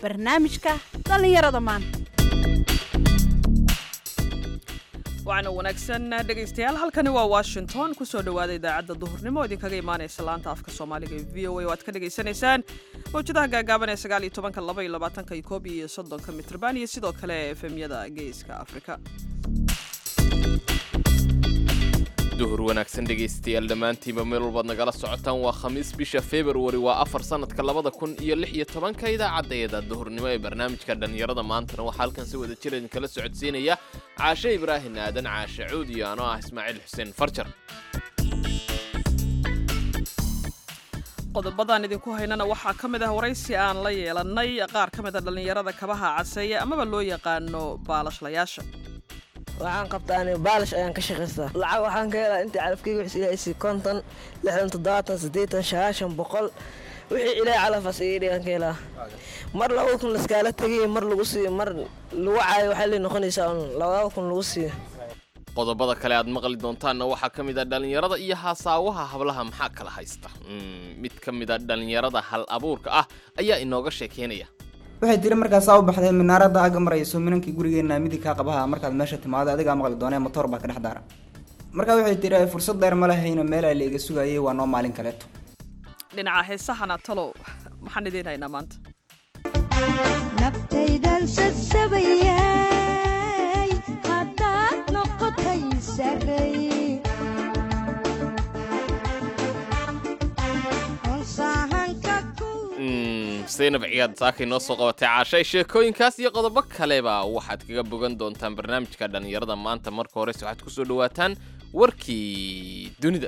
barnaamijka dhallinyarada maanta waxaana wanaagsan dhegaystayaal halkani waa washington kusoo dhowaada idaacadda duhurnimo idinkaga imaanaysa laanta afka soomaaliga ee v o a oo aad ka dhagaysanaysaan mawjadaha gaagaaban ee sagaal iyo tobanka laba iyo labaatanka iyo koob iyo soddonka mitrban iyo sidoo kale efemyada geeska afrika duhur wanaagsan dhegaystayaal dhammaantiinba meel walbaad nagala socotaan waa khamiis bisha februari waa afar sannadka labada kun iyo lix iyo tobanka idaacaddeeda duhurnimo ee barnaamijka dhallinyarada maantana waxaa halkan si wada jir idinkala socodsiinaya caashe ibraahin aadan caashe cuud iyo anoo ah ismaaciil xuseen farjar qodobadan idinku haynana waxaa ka mid ah waraysi aan la yeelannay qaar ka mid a dhallinyarada kabaha caseeya amaba loo yaqaano baalashlayaasha waxaan qabtaa ani baalish ayaan ka shaqaystaa lacag waxaan ka helaa intii calafkeyga wixis ilaahaysi konton lixdan toddobaatan siddeetan sagaashan boqol wixii ilaahay calafas iga dhigan ka helaa mar laba kun laskaala tegay mar lagu siiyo mar lagu caayo waxay lay noqonaysaa un labada kun lagu siiyo qodobada kale aad maqli doontaanna waxaa ka mid a dhallinyarada iyo haasaawaha hablaha maxaa kala haysta mid ka mid a dhallinyarada hal abuurka ah ayaa inooga sheekeynaya waxay tiri markaasaa u baxday minaarada aga marayso minankii gurigeenna midig kaa qabaha markaad meesha timaado adigaa maqli doonee motoor baa ka dhex daara markaa waxay tiri fursad dheer ma lahayno meelaa la iga sugayay waa noo maalin kaleeto dhinaca heesahana talow maxaan idiin haynaa maanta naftaydan sasabayay haddaad noqotay saray zaynab ciyaad saakay noo soo qabatay caashay sheekooyinkaas iyo qodobo kaleba waxaad kaga bogan doontaan barnaamijka dhallinyarada maanta marka horese waxaad ku soo dhawaataan warkii dunida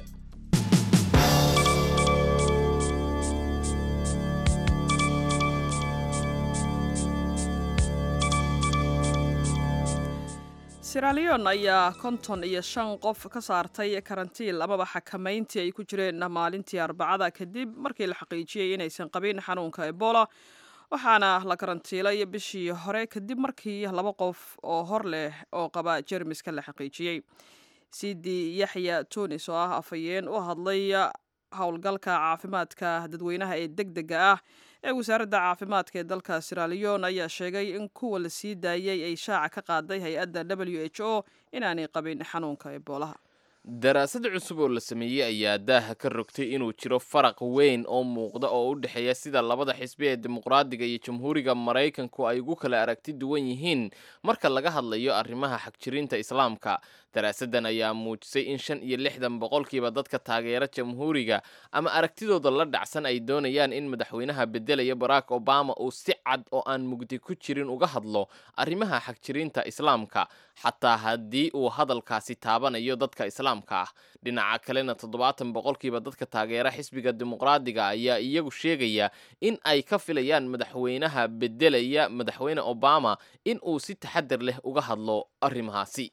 siralion ayaa konton iyo shan qof ka saartay karantiil amaba xakamayntii ay ku jireen maalintii arbacada kadib markii la xaqiijiyey inaysan qabin xanuunka ebola waxaana la karantiilay bishii hore kadib markii laba qof oo hor leh oo qaba jermiska la xaqiijiyey sidi yaxya tunis oo ah afhayeen u hadlay howlgalka caafimaadka dadweynaha ee deg dega ah ee wasaaradda caafimaadka ee dalka siralion ayaa sheegay in kuwa la sii daayay ay shaaca ka qaaday hay-adda w h o inaanay qabin xanuunka eboolaha daraasad cusub oo la sameeyey ayaa daaha ka rogtay inuu jiro faraq weyn oo muuqda oo u dhexeeya sida labada xisbi ee dimuqraadiga iyo jamhuuriga maraykanku ay ugu kala aragti duwan yihiin marka laga hadlayo arrimaha xagjirinta islaamka daraasaddan ayaa muujisay in shan iyo lixdan boqolkiiba dadka taageera jamhuuriga ama aragtidooda la dhacsan ay doonayaan in madaxweynaha beddelaya barack obama uu si cad oo aan mugdi ku jirin uga hadlo arrimaha xagjirinta islaamka xataa haddii uu hadalkaasi taabanayo dadka islaamka ah dhinaca kalena toddobaatan boqolkiiba dadka taageera xisbiga dimuqraadiga ayaa iyagu sheegaya in ay ka filayaan madaxweynaha beddelaya madaxweyne obama in uu si taxadar leh uga hadlo arrimahaasi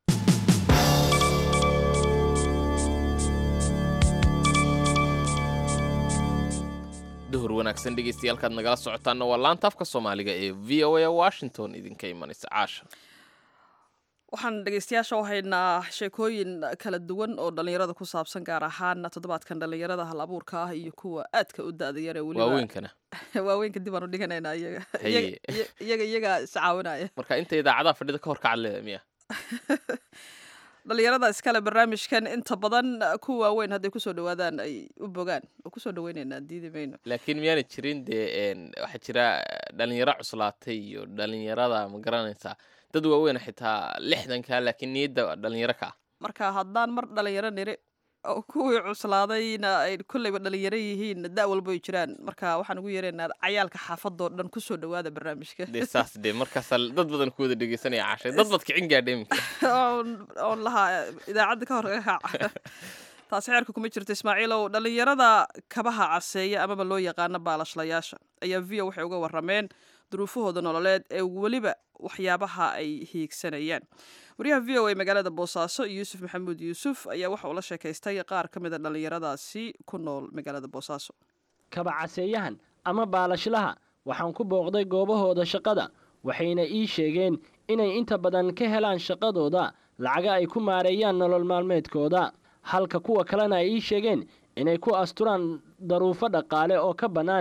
duhur wanaagsan dhegeystayaaalkaad nagala socotaanna waa laanta afka soomaaliga ee v o a washington idinka imanaysa caasha waxaan dhegeystayaasha u haynaa sheekooyin kala duwan oo dhallinyarada ku saabsan gaar ahaan toddobaadkan dhallinyarada hal abuurka ah iyo kuwa aadka u da-da yar ee weliba waaweynkana waaweynka dib aan u dhiganaynaa iyaga Haye. iyaga iyaga iyagaa iscaawinaya marka inta idaacadaha fadhida ka hor ka cadleeda miya dhallinyarada iskale barnaamijkan inta badan kuwa waaweyn hadday kusoo dhawaadaan ay u bogaan oo kusoo dhaweynaynaa diidi mayno laakiin miyaana jirin dee een, waxaa jira dhalinyaro cuslaatay iyo dhalinyarada ma garanaysaa dad waaweyn xitaa lixdanka laakiin niyadda dhalinyaro ka ah marka haddaan mar dhalinyaro niri oo kuwii cuslaadayna ay kolleyba dhalinyaro yihiin da walba ay jiraan marka waxaan ugu yeeraynaa cayaalka xaafadoo dhan kusoo dhawaada barnaamijka dee saas dee markaasaa dad badan ku wada dhegeysanaya cashay dad bad kicin gaadha iminka oon oon lahaa idaacadda ka hor kaga kaac taasi xeerka kuma jirto ismaaciilow dhallinyarada kabaha caseeya amaba loo yaqaano baalashlayaasha ayaa v o waxay uga warrameen duruufahooda nololeed ee weliba waxyaabaha ay hiigsanayaan wariyaha v o a magaalada boosaaso yuusuf maxamuud yuusuf ayaa waxa uu la sheekaystay qaar ka mid a dhallinyaradaasi ku nool magaalada boosaaso kabacaseeyahan ama baalashlaha waxaan ku booqday goobahooda shaqada waxayna ii sheegeen inay inta badan ka helaan shaqadooda lacaga ay ku maareeyaan nolol maalmeedkooda halka kuwa kalena ay ii sheegeen inay ku asturaan daruufo dhaqaale oo ka bannaan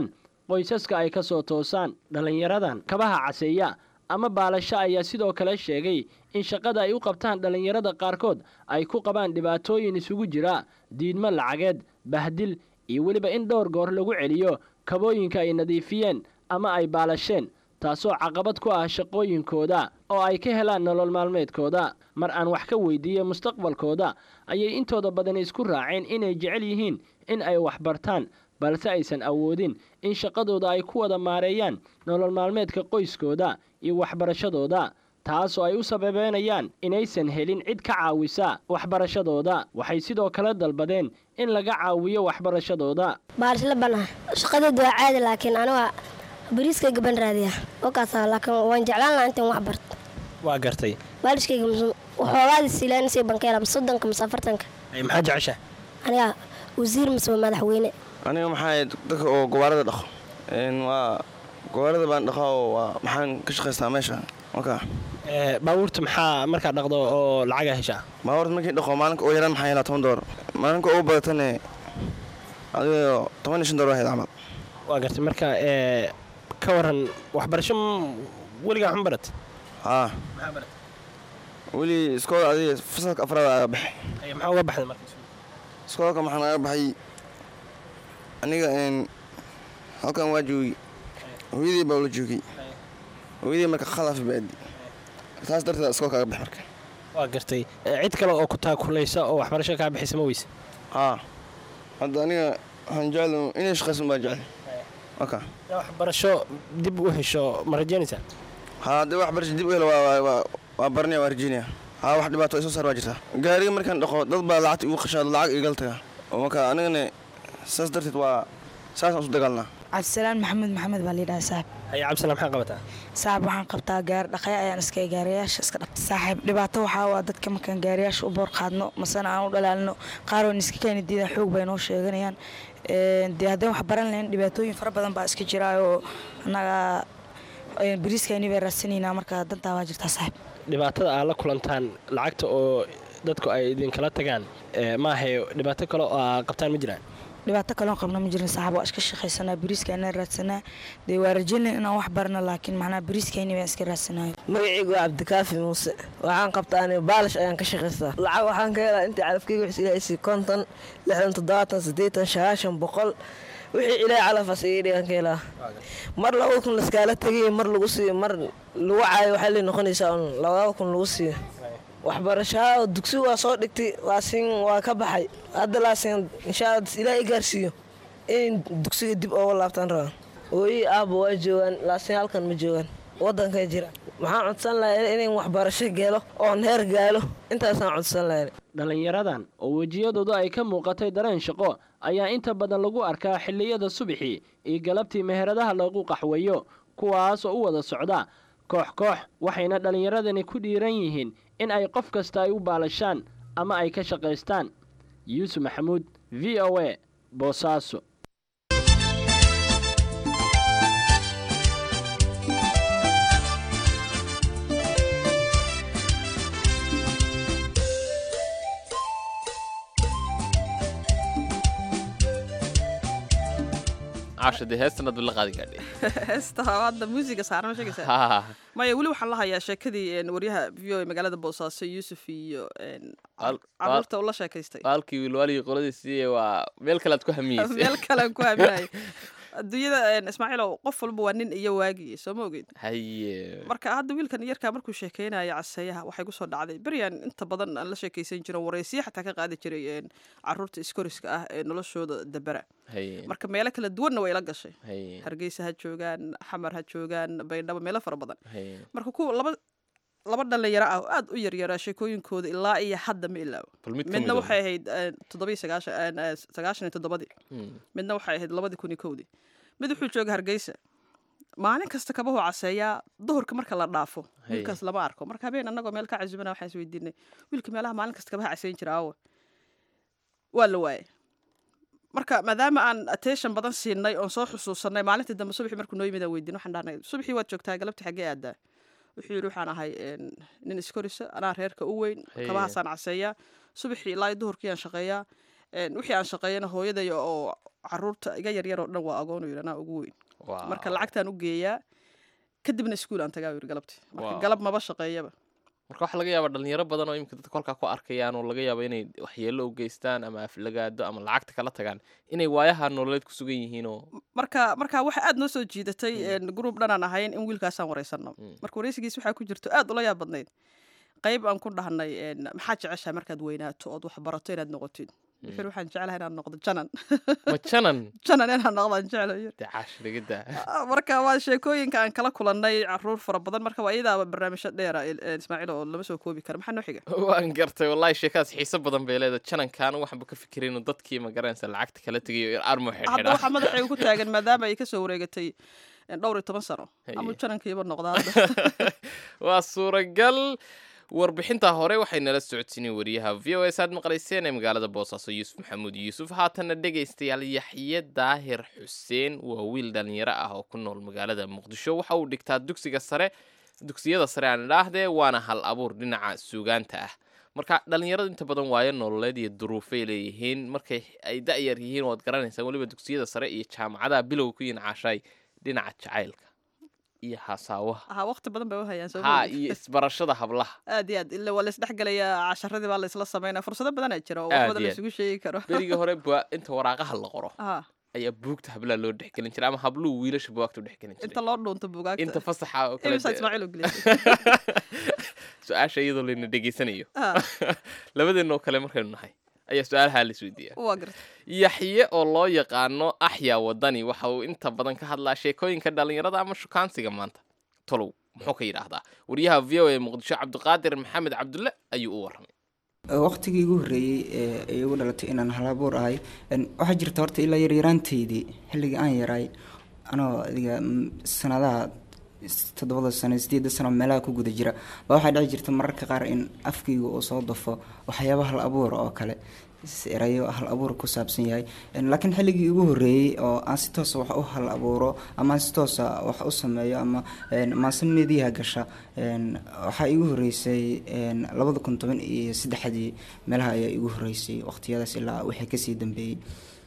qoysaska ay ka soo toosaan dhallinyaradan kabaha caseeya ama baalasho ayaa sidoo kale sheegay in shaqada ay u qabtaan dhallinyarada qaarkood ay ku qabaan dhibaatooyin isugu jira diidmo lacageed bahdil iyo weliba in dhowr goor lagu celiyo kabooyinka ay nadiifiyeen ama ay baalasheen taasoo caqabad ku ah shaqooyinkooda oo ay ka helaan nolol maalmeedkooda mar aan wax ka weydiiyey mustaqbalkooda ayay intooda badan isku raaceen inay jecel yihiin in ay wax bartaan balse aysan awoodin in shaqadooda ay ku wada maareeyaan nolol maalmeedka qoyskooda iyo waxbarashadooda taasoo ay u sababeynayaan inaysan helin cid ka caawisa waxbarashadooda waxay sidoo kale dalbadeen in laga caawiyo waxbarashadooda baalasla banaha shaqadeedu waa caadi laakiin aniga bariiskayga ban raadiya wakaasa laakiin waan jeclaan lahaa intaan wax barto waa gartay baalishkayga waxoogaadii siilaanasay bankeela mise soddonka mise afartanka maxaa jecesha aniga wasiir mise waa madaxweyne aniga maxaa dadka oo gobaarada dhaqo waa gobaarada baan dhaqaa oo waa maxaan ka shaqaystaa meesha marka baabuurta maxaa markaa dhaqdo oo lacaga heshaa baabuurta markii dhaqo maalinka oo yaraan maxaa helaa toban doolar maalinka ugu badatane adigo toban iyo shan doolar ahayd camal waa gartay marka ka waran waxbarasho weligaa xun barat haa weli iskoola adiga fasalka afraad aga baxay maxaa uga baxday marka iskoolka maxaan aga baxay aniga halkan waa joogay hooyadii baa ula joogay hooyadii marka khalafi baadi taas darteed iskoolka aga baxay marka waa gartay cid kale oo ku taakulaysa oo waxbarasho kaa bixisa ma weyse haa hadda aniga waxaan jecel inay shaqaysan baa jecel waka waxbarasho dib u hesho ma rajeynaysaa haa haddii waxbarasho dib u helo waa baranaya waa rajeynaya haa wax dhibaato ay soo saar waa jirtaa gaariga markaan dhaqo dad baa lacagta igu qashaado lacag igal taga oo marka anigana saas darteed waa saasaan isu dagaalnaa cabdisalaan maxamed maxamed baa liidhaha saaxib haye cabdisalaan maxaa qabataa saaxib waxaan qabtaa gaari dhaqaya ayaan iska gaariyaasha iska dhaq saaxib dhibaato waxaa waa dadka markaan gaariyaasha u boor qaadno masana aan u dhalaalino qaar oo iska keeni diida xoog bay noo sheeganayaan dee haddaan wax baran lahayn dhibaatooyin fara badan baa iska jira oo annaga bariiskayni bay raadsanaynaa marka dantaa waa jirtaa saaxib dhibaatada aad la kulantaan lacagta oo dadku ay idinkala tagaan maahay dhibaato kale oo aa qabtaan ma jiraan dhibaato kaloon qabna ma jirin saaxib waa iska shaqaysanaa bariiskaana raadsanaa dee waa rajeynlayn inaan wax barano laakiin macnaa bariiskayni baan iska raadsanayo magacaygu waa cabdikaafi muuse waxaan qabtaa ani baalish ayaan ka shaqaystaa lacag waxaan ka helaa intii calafkeyga wixis ilaahaysi konton lixdan toddobaatan siddeetan sagaashan boqol wixii ilaahay calafas iga dhigan ka helaa mar laba kun laskaala tegay mar lagu siiyo mar lagu caayo waxay lay noqonaysaa un labada kun lagu siiyo waxbarashaa dugsi waa soo dhigtay laasin waa ka baxay hadda laasin inshaa ilaahay gaarsiiyo in dugsiga dib ooga laabtaan rabaa ooyi aabba waa joogaan laasin halkan ma joogaan waddankay jira maxaan codsan lahay inayn waxbarasho gelo oon heer gaalo intaasaan codsan lahay dhallinyaradan oo wejiyadooda ay ka muuqatay dareen shaqo ayaa inta badan lagu arkaa xilliyada subaxii iyo galabtii meheradaha lagu qaxweeyo kuwaas oo u wada socda koox koox waxayna dhallinyaradani ku dhiiran yihiin in ay qof kasta ay u baalashaan ama ay ka shaqaystaan yuusuf maxamuud v o a boosaaso cashade heestan aad la qaadi gaadhay heesta hadda muusiga saaran ma sheegaysaa Ha. maya weli waxaan la hayaa sheekadii een, waryaha v o a magaalada boosaaso yuusuf iyo een, Al- caruurta ula sheekaystay baalkii wiilwaalii qoladiisii waa meel kale aad ku hamiyeysay meel kalean ku haminaya adduunyada een, ismaaciilow qof walba waa nin iyo waagii soo ma ogeyd haye marka hadda wiilkan yarkaa markuu sheekeynaya caseeyaha waxay kusoo dhacday beryaan inta badan aan la sheekaysan jirin waraysiya xataa ka qaadi jiray een, caruurta iskoriska ah ee noloshooda dabera haye marka meelo kala duwanna way la gashay haye hargeysa ha joogaan xamar ha joogaan baydhabo meelo fara badan haye marka kuwa laba laba dhalinyaro ah oo aad u yaryaraa sheekooyinkooda ilaa iyo hadda ma ilaawo bal mid ka midna mid waxay ahayd eh, toddobiyo sagaashan eh, sagaashan iyo toddobadii midna waxay ahayd labadii kun iyo kowdii mid wuxuu jooga hargeysa maalin kasta kabahu caseeyaa duhurka marka la dhaafo Haye. wiilkaas lama arko marka habeen annagoo meel ka casumana waxaan isweydiinay wiilka meelaha maalin kasta kabaha caseyn jira aawe waa la waayay marka maadaama aan attention badan siinay oon soo xusuusanay maalintii dambe subaxii markuu noo yimid aan weydiin waxaan dhahnay subaxii waad joogtaa galabtii xaggee aadaa wuxuu yidhi waxaan ahay een, nin iskorisa anaa reerka u weyn Haye. kabahaasaan caseeyaa subaxii ilaa iyo duhurkii aan shaqeeyaa een, wixii aan shaqeeyana hooyaday oo caruurta iga yaryar oo dhan waa agoon u yidhi anaa ugu weyn marka lacagtaan u geeyaa kadibna iskuul aan tagaa yiri galabti marka Wow. galab maba shaqeeyaba marka waxaa laga yaabaa dhalinyaro badan oo imika dadka kolkaa ku arkayaan oo laga yaabo inay waxyeello u geystaan ama aflagaado ama lacagta kala tagaan inay waayaha nololeed ku sugan yihiin oo marka marka waxa aad noo soo jiidatay gruub dhanaan ahayn in wiilkaasaan wareysano marka wareysigiis waxaa ku jirto aad ula yaab badnayd qayb aan ku dhahnay een, maxaad jeceshahay markaad weynaato ood wax barato inaad noqotid wuxuu waxaan jeclahay inaan noqdo janan ma janan janan inaan noqdaan jeclayo dee caashirigada marka waa sheekooyinka aan kala kulannay caruur fara badan marka waa iyadaaba barnaamijyo dheera ismaaciil oo lama soo koobi kara maxaa noo xiga waan gartay wallahi sheekadaas xiiso badan bay leedahay janankaan waxaanba ka fikiray inuu dadkii ma garanaysa lacagta kala tegayo armo hadda xidhxidha waxaa madaxayga ku taagan maadaama ay kasoo wareegatay een, dhowr iyo toban sano ama Haye. janankiiba noqda hadda waa suuragal warbixinta hore waxay nala socodsiinay wariyaha v o s aad maqlayseen ee magaalada boosaaso yuusuf maxamuud yuusuf haatanna dhegaystayaal yaxye daahir xuseen waa wiil dhalinyaro ah oo ku nool magaalada muqdisho waxa uu dhigtaa dugsiga sare dugsiyada sare aan idhaahdee waana hal abuur dhinaca suugaanta ah marka dhalinyaradu inta badan waayo nololeed iyo duruufay leeyihiin markay ay da'yar yihiin waad garanaysaan weliba dugsiyada sare iyo jaamacadaha bilowga ku yihiin caashaay dhinaca jacaylka iyo hasaawaha ha waqti badan bay u hayaan soo ha moogid. iyo isbarashada hablaha aad iyo aad ila waa laisdhex gelayaa casharadii baa laisla sameynaya fursado badanaa jira oo Aad wax badan iyo la isugu sheegi karo berigii hore bua inta waraaqaha la qoro Ah, ayaa buugta hablaha loo dhexgelin jiray ama habluhu wiilasha bugaagta u dhexgelin jiray inta loo dhuunto buugaagta inta fasaxa oo kale imisa dee- ismaaciil u gelisay su-aasha iyadoo layna dhegeysanayo Ah. labadeenoo kale markaynu nahay ayaa su-aalaha la isweydiiya waa garta yaxye oo loo yaqaano axyaa wadani waxa uu inta badan ka hadlaa sheekooyinka dhalinyarada ama shukaansiga maanta tolow muxuu ka yidhaahdaa wariyaha v o a muqdisho cabdiqaadir maxamed cabdulle ayuu u warramay waqtigii igu horreeyey ee ay igu dhalatay inaan halabuur ahay een, waxaa jirta horta ilaa yaryaraanteydii xilligii aan yaraay anoo adiga mm, sanadaha s- toddobada sano sideeda sano meelaha ku guda jira baa waxaa dhici jirta mararka qaar in afkayga uu soo dafo waxyaaba hal abuura oo kale s- erayo hal abuur ku saabsan yahay Een, laakiin xilligii igu horreeyey oo aan si toosa wax u hal abuuro ama aan si toosa wax u sameeyo ama een, maase meediyaha gasha een, waxaa igu horreysay een, labada kun toban iyo saddexdii meelaha ayaa igu horreysay waqtiyadaas ilaa wixii kasii dambeeyey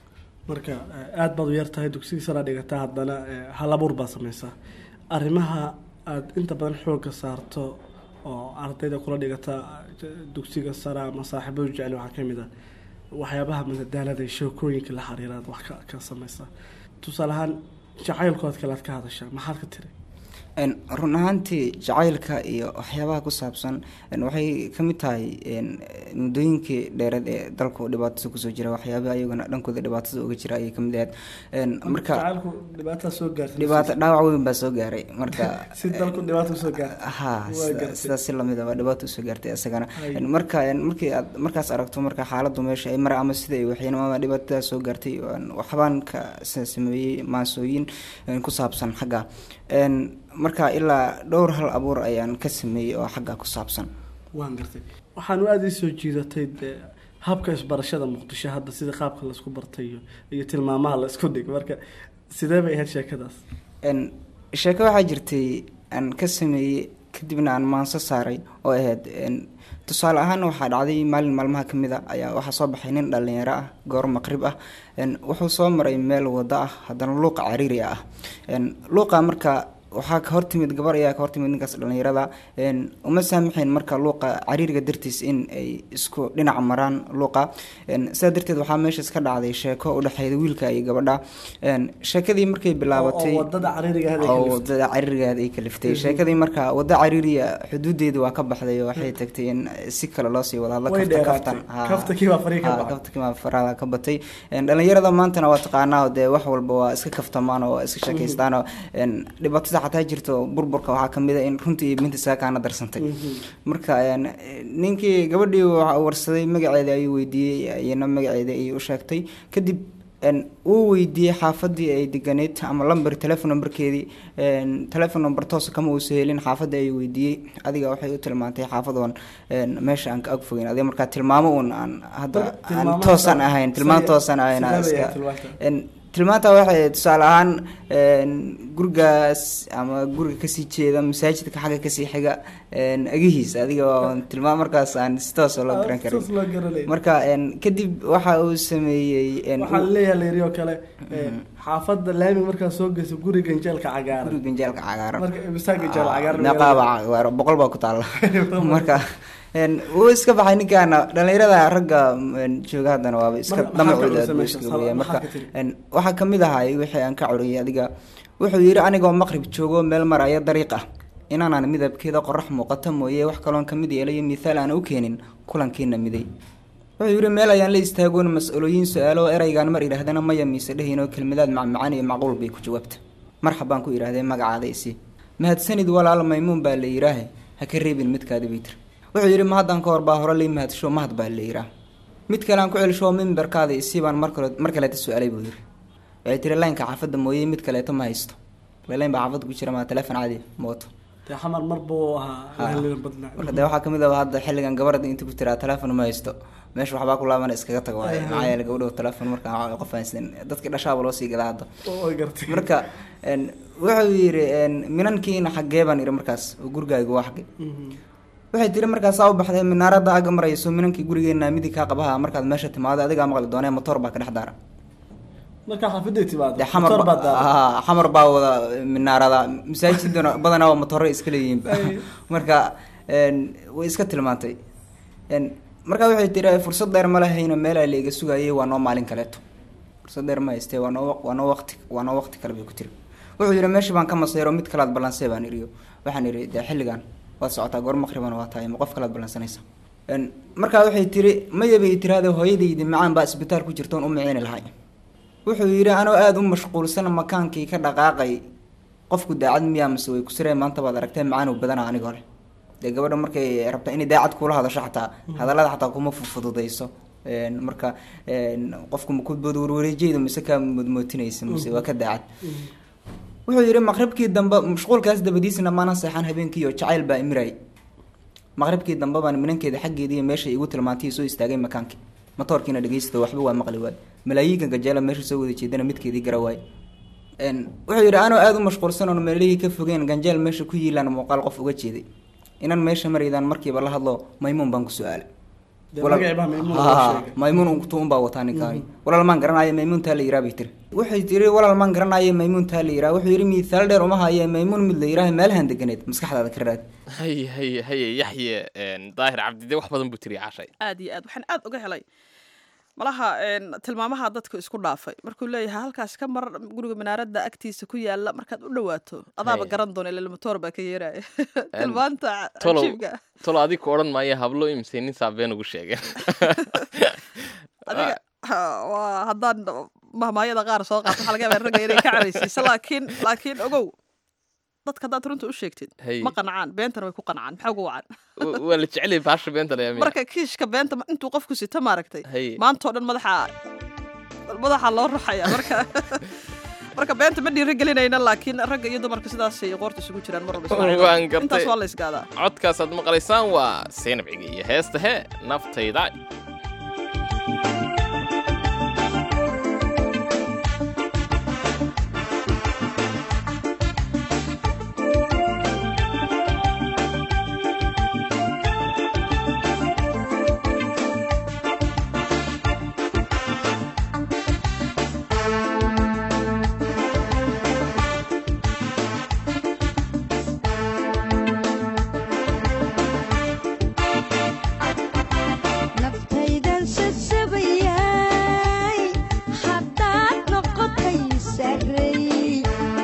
marka eh, aad baad u yar tahay dugsiga saraa dhigataa haddana eh, hal abuur baad samaysaa arrimaha aad inta badan xoogga saarto oo ardayda kula dhigata eh, dugsiga sare ama saaxiibadu jecel waxaa ka mid ah waxyaabaha madadaalada iyo sheekooyinka la xiriira aad wax ka, ka samaysaa tusaale ahaan jacaylkood kale aad ka hadashaa maxaad ka tiri Een, run ahaantii jacaylka iyo waxyaabaha ku saabsan een, waxay ka mid tahay een, muddooyinkii dheereed ee dalku dhibaatada kusoo jira waxyaabaha ayaguna dhankooda dhibaatada uga jira ayay ka mid ahayd Een, marka jacaylku dhibaataa soo gaartay dhibaato dhaawac weyn baa soo gaaray marka si dalku dhibaato usoo gaartay ha Waa sida- gartay. sidaas si lamid ah dhibaato usoo gaartay isagana Ay. Een, marka een, markii aad markaas aragto marka xaaladdu meesha ay mara ama sida ay waxyaanama dhibaatada soo gaartay een, waxbaan ka sa- sameeyey maasooyin een, ku saabsan xagga Een, marka ilaa dhowr hal abuur ayaan ka sameeyey oo xagga ku saabsan waan gartay waxaanu aada ii soo jiidatay dee habka isbarashada muqdisho hadda sida qaabka laisku bartay iyo iyo tilmaamaha la isku dhig marka sidee bay ahayd sheekadaas Een, sheeko waxaa jirtay aan ka sameeyey kadibna aan maanso saaray oo ahayd een, tusaale ahaan waxaa dhacday maalin maalmaha ka mid a ayaa waxaa soo baxay nin dhalinyaro ah goor maqrib ah een, wuxuu soo maray meel wado ah haddana luuqa cariiri ah een, luuqa marka waxaa ka hortimid gabar ayaa ka hortimid ninkaas dhalinyarada een, uma saamaxayn marka luuqa cariiriga dartiis in ay isku dhinac maraan luuqa een, sidaa darteed waxaa meeshaas ka dhacday sheeko u dhexeeda wiilka iyo gabadha een, sheekadii markay bilaabatay oo wadada cariiriga ahayd ay oo kaliftay. wadada cariirigeeda ay kaliftay Mhm. sheekadii marka wada cariiriya xuduudeeda waa ka baxday oo waxay tagtay in si kale loo sii wada hadla Way kafta dheeraatay. kaftan Ha. Kaftankii baa farihi ka Ha, baxay. kaftankii baa faraha ka batay Een, dhalinyarada maantana waa taqaanaa oo dee wax walba waa iska kaftamaan oo waa iska sheekaystaan oo een, dhibaatada xataa jirto burburka waxaa kamid a in runtii iyo binta saakaana darsantay marka een, ninkii gabadhii waxa uu warsaday magaceeda ayuu weydiiyey iyana magaceeda ayay u sheegtay kadib een, uu weydiiyey xaafadii ay deganeyd ama lamber telefon numberkeedii een, telefon number toosa kama uusa helin xaafadii ayuu weydiiyey adiga waxay u tilmaantay xaafadoon een, meesha aan ka ag fogeyn adiga markaa tilmaamo uun aan hadda aan tilmaamaha toosan sa- ahayn tilmaan say- toosan ahayn aan sidee bay iska ahayd tilmaanta? een, tilmaanta waxay tusaale ahaan een, gurigaas ama guriga kasii jeeda masaajidka xagga kasii xiga een, agihiis adiga oo tilmaam markaas aan si toos oo loo garan karin saas loo garanay marka een, kadib waxa uu sameeyey een, waxaa laleeyahay layiri oo kale ee, xaafadda laami markaa soo geyso guri ganjeelka cagaaran guri ganjeelka cagaaran marka imisaa ganjeel cagaaran meeqaaba cagaaro boqol baa ku taalla marka een, wuu iska baxay ninkaana dhalinyarada ragga een, jooga haddana waaba iska Marka maxaa ka damacooda cunsa aad buu meesha? iska Sal- weeyaan maxaa marka ka tiri? een, waxaa kamid ahay wixii aan ka curiyay adiga wuxuu yidhi anigoo maqrib joogo meel maraya dariiq ah inaanaan midabkeeda qorax muuqata mooye wax kaloon kamid yeelayo mithaal aan u keenin kulankiina miday wuxuu yidhi meel ayaan la istaagoon mas-uulooyin su-aalo oo eraygaan mar idhaahdana maya mise dhehin oo kelmadaad macmacaan iyo macquul bay ku jawaabta marxabaan ku idhaahdee magacaada isi mahadsanid walaal maymuun baa la yidhaahe ha ka reebin midkaadi bay tiri wuxuu yidhi mahaddan ka hor baa hore lii mahadsho mahad baa la yidhaah mid kale aan ku celsho mimbarkaada isi baan mar kale mar kaleeta su-aalay buu yidhi waxay tiri laynka xaafadda mooye mid kaleeto ma haysto layn baa xaafadda ku jira maa teleefon caadi mooto dee xamar mar buu ahaa Ha. lahalina badnaa marka dee waxaa kamid ah hadda xilligan gabadha inta ku tiraa teleefon ma haysto meesha waxbaa ku laabana iskaga tago waaye maxaa yeele gabadho teleefon marka qof haysan dadkii dhashaaba loo sii gadaa hadda oo gartay marka een, wuxuu yidhi een, minankiina xaggee baan idhi markaas oo gurigaagu waa xagge waxay tiri markaasaa u baxday minaarada aga marayso minankii gurigeena midi kaa qabaha markaad meesha timaado adigaa maqli doonee motoor baa ka dhex daara marka xaafaday timaado dee xamar motor baa ba- daara haa, xamar baa wada minaarada masaajidana badanaa waa matoore iska leeyihiin marka een, way iska tilmaantay een, marka waxay tiri fursad dheer ma lahayno meelaa la iga sugayay waa noo maalin kaleeto fursad dheer ma haystee waa noo waq- waa noo waqti waa noo waqti kale bay ku tiri wuxuu yidhi meeshii baan ka masayro mid kalaad ballansay baan iriyo waxaan idhi dee xilligan waad socotaa goor maqribana waa tahay ma qof kalaad ballansanaysa Een, markaa waxay tiri maya bay tiraahdo hooyadaydi macaan baa isbitaal ku jirtoon u miciini lahay wuxuu yidhi anoo aada u mashquulsan makaankii ka dhaqaaqay qofku daacad miyaa mise way ku sireen maanta baad aragtee macaan uu badana anigoo leh dee gabadha markay rabta inay daacad kula hadasho xataa hadallada xataa kuma fududayso Een, marka een, qofku maku warwareejeyda mise kaa moodmootinaysa mise waa ka daacad wuxuu yidhi maqribkii dambe mashquulkaas dabadiisna maana seexan habeenkii oo jacayl baa imiray maqribkii dambe baan minankeeda xaggeedii iyo meesha igu tilmaantay soo istaagay makaankii matoorkiina dhegeysta waxba waa maqli waay malaayiinka gajeela meesha soo wada jeedana midkeedii gara waay Een, wuxuu yidhi anoo aada u mashquulsan oon meelihii ka fogeen ganjeel meesha ku yiilaan muuqaal qof uga jeeday inan meesha maraydaan markiiba la hadlo maymuun baan ku su-aalay Dee Walaal- magacii baa Maymuun loo Haa, sheegay. maymuun untu unbaa wataa ninkaani walaal maan garanaayo maymuuntaa la yiraa bay tiri waxay tiri walaal maan garanaayo maymuuntaa la yiraa wuxuu yidhi miisaal dheer uma haye maymuun mid la yiraaha meelahan deganeed maskaxdaada ka raad haye haye haye yaxye een, daahir cabdide wax badan buu tiri cashay aad iyo aad waxaan aad uga helay malaha een, tilmaamaha dadku isku dhaafay markuu leeyahay halkaas ka mar guriga minaaradda agtiisa ku yaala markaad u dhawaato adaaba Haye. garan doona ilaa motoor baa ka yeeraya tilmaanta tolow cajiibka tolow adiga ku odhan maayo hablo imise nin saabeen ugu sheegeen adiga ha, waa haddaan mahmaayada qaar soo qaato waxaa laga yaabaa ragga inay ka caraysiiso laakiin laakiin ogow dadka haddaad runta u sheegtid Haye. ma qancaan beentana way ku qancaan maxaa ugu wacan W- waa la jecelyahay baasha beenta la yaamiya marka kiishka beenta ma- intuu qofku sito maaragtay Haye. maantoo dhan madaxa madaxa loo ruxaya marka marka beenta ma dhiirigelinayna laakiin ragga iyo dumarka sidaasay qoorta isugu jiraan mar walba Ismaaciil. waan gartay intaas waa la isgaadaa codkaasaad maqlaysaan waa seenabciga iyo heesta he naftayda naftaydan sasabayay haddaad noqotay sarey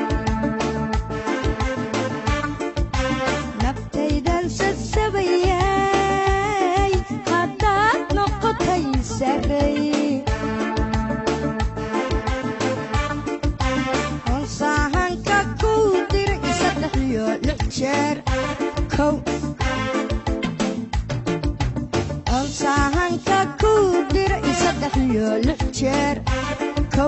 naftaydan sasabayay haddaad noqotay sarey onsaahanka kuu diray saddex iyo lix jeer kow onsaahanka kuu diray saddex iyo lix jeer kow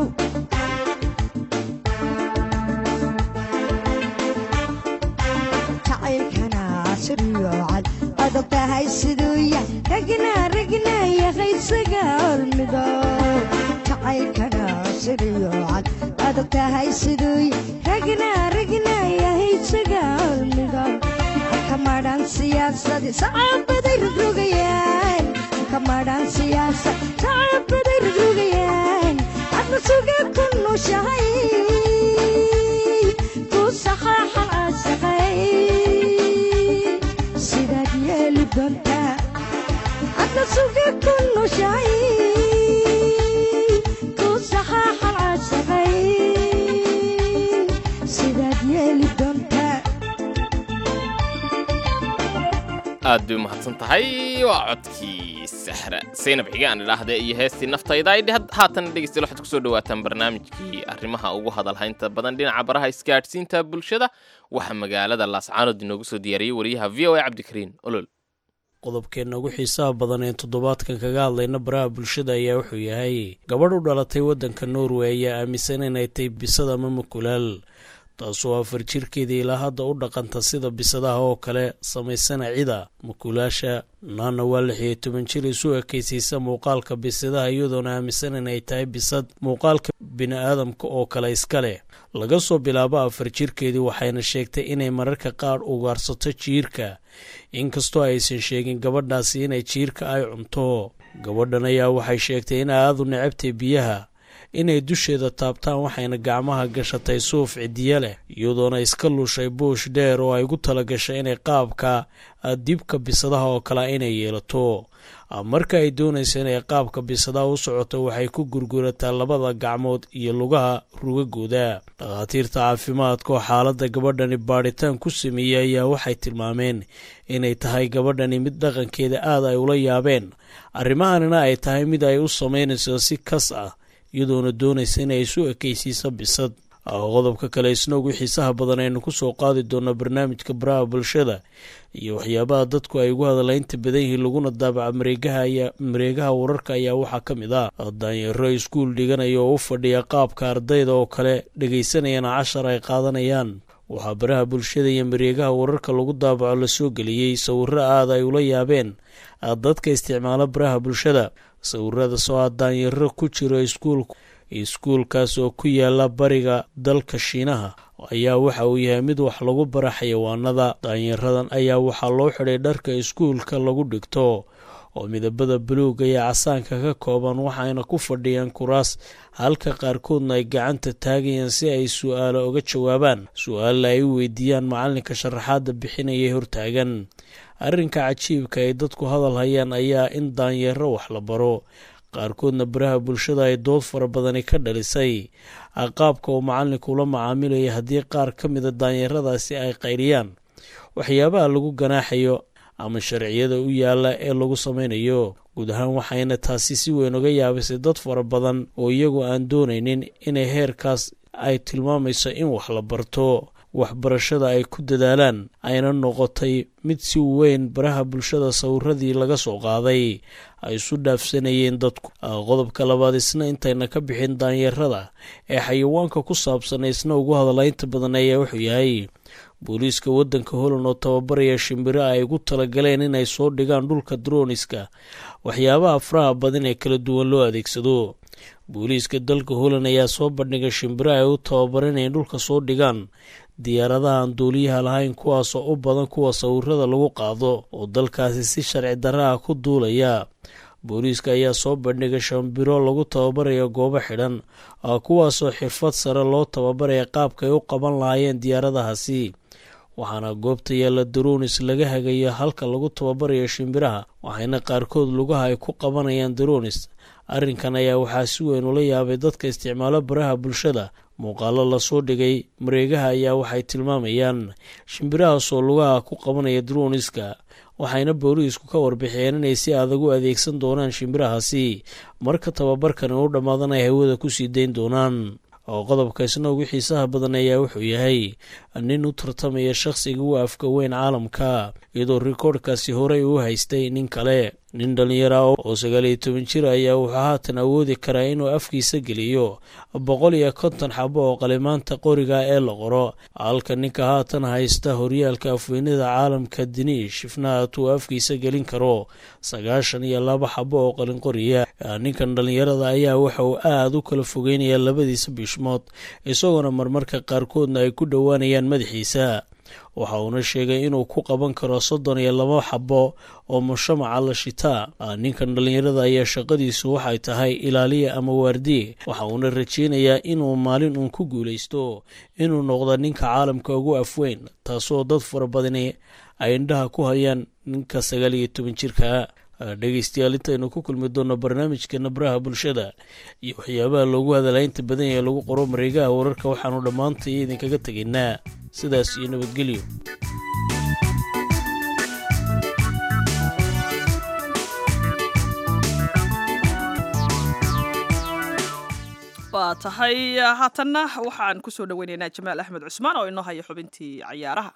jacaylkana siriyo cad adag tahay siduu yahay ragna ragna yahay isaga hormido jacaylkana siriyo cad adag tahay siduu ragna ragna yahay sagaalmiga kamadhan siyaasadi sacabaday rogrogayaan kamadhan siyaasa sacabaday rogrogayaan adna suga ku nushahay ku saxaaxan asaqay sidaad yeeli doontaa adna suga ku nushahay ku saxaaxan asaqay sidaad yeeli doontaa aad bay umahadsan tahay waa codkii sahra saynab xige aan idhaahde iyo heestii naftayda ay dheh haatan dhegeystayaal waxaad kusoo dhawaataan barnaamijkii arrimaha ugu hadalhaynta badan dhinaca baraha isgaadhsiinta bulshada waxaa magaalada laascaanood inoogu soo diyaariyey wariyaha v o a cabdikariin olol qodobkeenna ugu xiisaha badan ee toddobaadkan kaga hadlayna baraha bulshada ayaa wuxuu yahay gabadh u dhalatay waddanka norway ayaa aaminsan inay tahay bisad ama mukulaal taasoo afar jirkeeda ilaa hadda u dhaqanta sida bisadaha oo kale samaysana cida mukulaasha naana waa lix iyo toban jir isu ekaysaysa muuqaalka bisadaha iyadoona aaminsan inay tahay bisad muuqaalka bini-aadamka oo kale iska leh laga soo bilaabo afar jirkeedii waxayna sheegtay inay mararka qaar ugaarsato jiirka inkastoo aysan sheegin gabadhaasi inay jiirka ay cunto gabadhan ayaa waxay sheegtay in aadu necabtay biyaha inay dusheeda taabtaan waxayna gacmaha gashatay suuf cidiya leh iyadoona iska lushay buush dheer oo ay gu tala gashay inay qaabka dibka bisadaha oo kale inay yeelato marka ay doonaysa inay qaabka bisadaha u socoto waxay ku gurgurataa labada gacmood iyo lugaha rugagooda dhakhaatiirta caafimaadka oo xaaladda gabadhani baadhitaan ku sameeyey ayaa waxay tilmaameen inay tahay gabadhani mid dhaqankeeda aad ay ula yaabeen arrimahanina ay tahay mid ay u samaynayso si kas ah iyadoona doonaysa inay isu ekaysiiso bisad qodobka kale isna ugu xiisaha badan aynu kusoo qaadi doona barnaamijka baraha bulshada iyo waxyaabaha dadku ay ugu hadalaynta badan yihiin laguna daabaca mareegaha mareegaha wararka ayaa waxaa ka mid ah daanyaro iskuul dhiganaya oo u fadhiya qaabka ardayda oo kale dhegaysanayana cashar ay qaadanayaan waxaa baraha bulshada iyo mareegaha wararka lagu daabaco lasoo geliyey sawiro aad ay ula yaabeen dadka isticmaala baraha bulshada sawirada soo ah daanyaro ku jiro iskuulka iskuulkaas oo ku yaala bariga dalka shiinaha ayaa waxa uu yahay mid wax lagu bara xayawaanada daanyaradan ayaa waxaa loo xidhay dharka iskuulka lagu dhigto oo midabada buluuga iyo casaanka ka kooban waxayna ku fadhiyaan kuraas halka qaarkoodna ay gacanta taagayaan si ay su-aalo uga jawaabaan su-aalla ay u weydiiyaan macalinka sharaxaadda bixinayay hortaagan arrinka cajiibka ay dadku hadal hayaan ayaa in daanyaro wax la baro qaarkoodna baraha bulshada ay dood fara badani ka dhalisay qaabka uu macalinku ula macaamilaya haddii qaar ka mida daanyaradaasi ay qayriyaan waxyaabaha lagu ganaaxayo ama sharciyada u yaala ee lagu samaynayo guud ahaan waxayna taasi si weyn uga yaabisay dad fara badan oo iyagu aan doonaynin inay heerkaas ay tilmaamayso in wax la barto waxbarashada ay ku dadaalaan ayna noqotay mid si weyn baraha bulshada sawiradii laga soo qaaday ay isu dhaafsanayeen dadku qodobka labaad isna intayna ka bixin daanyarada ee xayawaanka ku saabsan isna ugu hadalaynta badan ayaa wuxuu yahay booliiska waddanka holland oo tababaraya shimbiro ay ugu talagaleen inay soo dhigaan dhulka droniska waxyaabaha faraha badan ee kala duwan loo adeegsado booliiska dalka holland ayaa soo bandhigay shimbiro ay u tababareen inay dhulka soo dhigaan diyaaradaha aan duuliyaha lahayn kuwaasoo u badan kuwa sawirada lagu qaado oo dalkaasi si sharci darra ah ku duulaya booliiska ayaa soo bandhigay shambiro lagu tababaraya goobo xidhan kuwaasoo xirfad sare loo tababaraya qaabkaay u qaban lahaayeen diyaaradahaasi waxaana goobta yaalla daronis laga hagayo halka lagu tababarayo shimbiraha waxayna qaarkood lugaha ay ku qabanayaan daronis arrinkan ayaa waxaa si weyn ula yaabay dadka isticmaalo baraha bulshada muuqaalo lasoo dhigay mareegaha ayaa waxay tilmaamayaan shimbirahaasoo lugaha ku qabanaya droniska waxayna booliisku ka warbixiyeen inay si adag u adeegsan doonaan shimbirahaasi marka tababarkani u dhammaadana ay hawada kusii dayn doonaan oo qodobka isna ugu xiisaha badan ayaa wuxuu yahay nin u tartamaya shakhsiga u afka weyn caalamka iyadoo rikoodhkaasi horey u haystay nin kale nin dhallinyara oo sagaal iyo toban jir ayaa wuxuu haatan awoodi karaa inuu afkiisa geliyo boqol iyo konton xabo oo qalimaanta qoriga ee la qoro halka ninka haatan haysta horyaalka afweynada caalamka diniish ifnaat uu afkiisa gelin karo sagaashan iyo laba xabo oo qalin qoriya ninkan dhallinyarada ayaa waxa uu aada u kala fogeynayaa labadiisa bishmood isagoona marmarka qaarkoodna ay ku dhowaanayaan madaxiisa waxa uuna sheegay inuu ku qaban karo soddon iyo laba xabo oo mushamaca la shitaa ninkan dhallinyarada ayaa shaqadiisu waxay tahay ilaaliya ama waardiye waxa uuna rajeynayaa inuu maalin uun ku guulaysto inuu noqdo ninka caalamka ugu afweyn taasoo dad fara badani ay indhaha ku hayaan ninka sagaal iyo toban jirka dhegeystayaal intaynu ku kulmi doonno barnaamijkeena baraha bulshada iyo waxyaabaha loogu hadalaynta badan ee lagu qoro mareegaha wararka waxaanu dhammaantay idinkaga tegaynaa sidaas iyo nabadgelyo waa tahay haatanna waxaan kusoo dhaweynaynaa jamaal axmed cusmaan oo inoo haya xubintii cayaaraha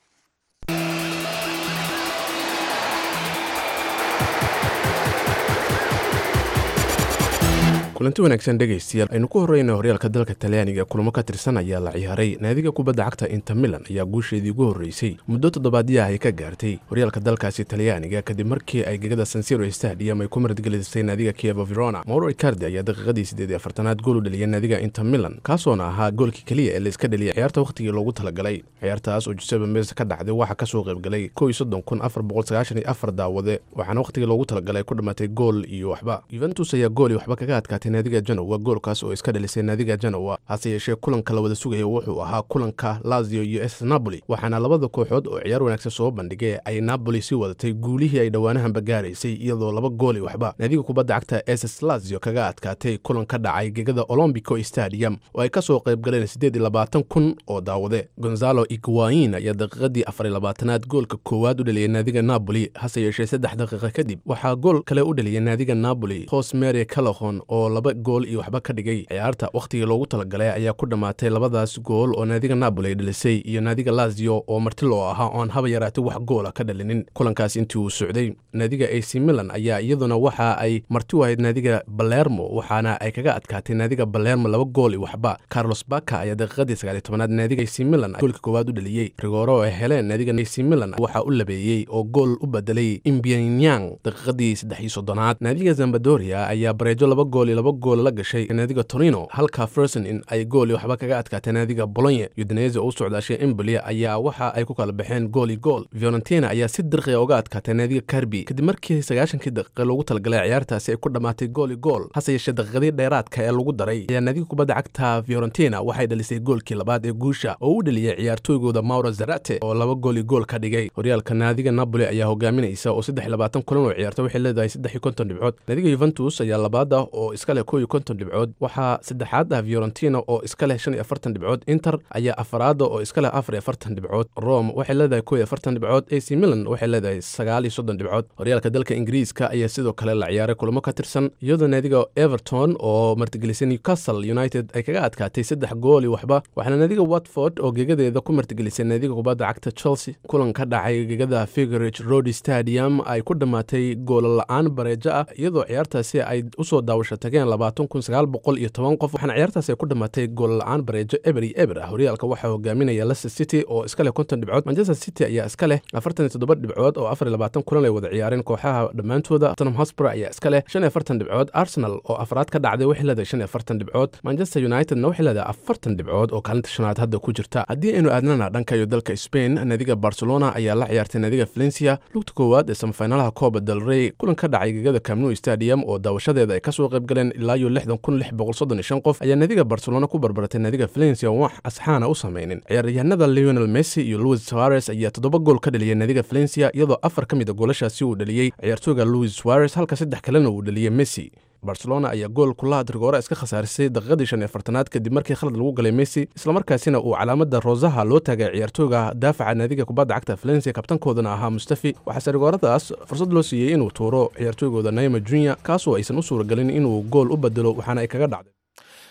kulanti wanaagsan dhegaystayaal aynu ku horreyna horyaalka dalka talyaaniga kulamo ka tirsan ayaa la ciyaaray naadiga kubadda cagta inter milan ayaa guusheedii ugu horreysay muddo toddobaadyaah ay ka gaartay horyaalka dalkaasi talyaaniga kadib markii ay gegada sansiro stadium ay ku martgelisay naadiga kievo verona mauro icardi ayaa daqiiqadii siddeed iyo afartanaad gool u dhaliyay naadiga inter milan kaasoona ahaa goolkii keliya ee layska dhaliyay ciyaarta wakhtigii loogu talagalay ciyaartaas oo jusebe mes ka dhacday waxaa kasoo qaybgalay kow iyo soddon kun afar boqol sagaashan iyo afar daawade waxaana wakhtigii loogu talagalay ku dhammaatay gool iyo waxba yuventus ayaa gool iyo waxba kaga adkaatay naadiga janowa goolkaas oo iska dhalisay naadiga janowa hase yeeshee kulanka la wada sugaya wuxuu ahaa kulanka lazio iyo s napoli waxaana labada kooxood oo ciyaar wanaagsan soo bandhigay ay napoli sii wadatay guulihii ay dhowaanahanba gaaraysay iyadoo laba gool iyo waxba naadiga kubadda cagta ss lazio kaga adkaatay kulan ka dhacay gegada olombico stadium oo ay kasoo qaybgaleen siddeed iyo labaatan kun oo daawade gonzalo iguain ayaa daqiiqadii afar iyo labaatanaad goolka koowaad u dhaliyay naadiga napoli hase yeeshee saddex daqiiqa kadib waxaa gool kale u dhaliyay naadiga napoli hos mary calahon oo laba gool iyo waxba ka dhigay ciyaarta wakhtigii loogu talagalay ayaa ku dhammaatay labadaas gool oo naadiga napoli ay dhalisay iyo naadiga lazio oo marti loo ahaa oon haba yaraatay wax goola ka dhalinin kulankaas intii uu socday naadiga ac milan ayaa iyaduna waxa ay marti u ahayd naadiga balermo waxaana ay kaga adkaatay naadiga balermo laba gool iyo waxba carlos baka ayaa daqiiqadii sagaaliy tobanaad naadiga ac milan goolka koowaad u dhaliyey rigooro ay heleen naadiga ac milan waxaa u labeeyey oo gool u bedelay imbianyang daqiiqadii saddex iyo soddonaad naadiga zambadoria ayaa bareejo laba gool iyo laba gool la gashay naadiga torino halka ferson in ay gool iyo waxba kaga adkaatay naadiga bolonye udinese oo u socdaashay emboli ayaa waxa ay ku kala baxeen gool iyo gool fiorentina ayaa si dirqiya uga adkaatay naadiga karbi kadib markii sagaashankii daqiiqa loogu talagalay ciyaartaasi ay ku dhammaatay gool iyo gool hase yeeshee daqiiqadii dheeraadka ee lagu daray ayaa naadiga kubadda cagta fiorentina waxay dhalisay goolkii labaad ee guusha oo u dhaliyay ciyaartooygooda mauro zarate oo laba gool iyo gool ka dhigay horyaalka naadiga napoli ayaa hogaaminaysa oo saddex iyo labaatan kulan oo ciyaarta waxay leedahay saddex iyo konton dhibcood naadiga yuventus ayaa labaada oo iska leh kow iyo konton dhibcood waxaa saddexaad ah fiorentina oo iska leh shan iyo afartan dhibcood inter ayaa afaraada oo iska leh afar iyo afartan dhibcood rome waxay leedahay kow iyo afartan dhibcood ac milan waxay leedahay sagaal iyo soddon dhibcood horyaalka dalka ingiriiska ayaa sidoo kale la ciyaaray kulamo ka tirsan iyadoo naadiga everton oo martigelisay newcastle united ay kaga adkaatay saddex gool iyo waxba waxaana naadiga watford oo gegadeeda ku martigelisay naadiga kubadda cagta chelsea kulan ka dhacay gegada figurage road stadium ay ku dhammaatay goola la-aan bareejo ah iyadoo ciyaartaasi ay usoo daawasho tageen labaatan kun sagaal boqol iyo toban qof waxaana ciyaartaas ay ku dhammaatay gool la-aan bareejo eber iyo eber ah horyaalka waxaa hogaaminaya leicester city oo iska leh konton dhibcood manchester city ayaa iska leh afartan iyo toddoba dhibcood oo afar iyo labaatan kulan ay wada ciyaareen kooxaha dhammaantooda tottenham hotspur ayaa iska leh shan iyo afartan dhibcood arsenal oo afraad ka dhacday waxay leedahay shan iyo afartan dhibcood manchester unitedna waxay leedahay afartan dhibcood oo kaalinta shanaad hadda ku jirta haddii aynu aadnana dhanka iyo dalka spain naadiga barcelona ayaa la ciyaartay naadiga valencia lugta koowaad ee samafinalaha kooba del rey kulan ka dhacay gegada camnu stadium oo daawashadeeda ay kasoo qayb galeen ilaa iyo lixdan kun lix boqol soddon iyo shan qof ayaa naadiga barcelona ku barbaratay naadiga valencia oon wax asxaana u samaynin ciyaaryahanada leonel messi iyo louis suarez ayaa toddoba gool ka dhaliyay naadiga valencia iyadoo afar ka mid a goolashaasi uu dhaliyey ciyaartooyga louis suarez halka saddex kalena uu dhaliyey messi barcelona ayaa gool kulaha rigoora iska khasaarisay daqiiqadii shan iyo afartanaad kadib markii khalad lagu galay messi islamarkaasina uu calaamada rosaha loo taagay ciyaartooyga daafaca naadiga kubadda cagta valencia kabtankoodana ahaa mustafi waxaase rigooradaas fursad loo siiyey inuu tuuro ciyaartooygooda naima junior kaasoo aysan u suuragelin inuu gool u bedelo waxaana ay kaga dhacday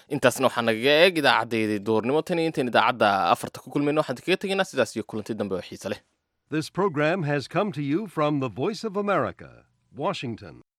intaasna waxaa nagaga eeg idaacaddayda duurnimo tan iyo intayn idaacadda afarta ku kulmayno waxaan kaga tegaynaa sidaas iyo kulanti dambe oo xiise leh This program has come to you from the Voice of America, Washington.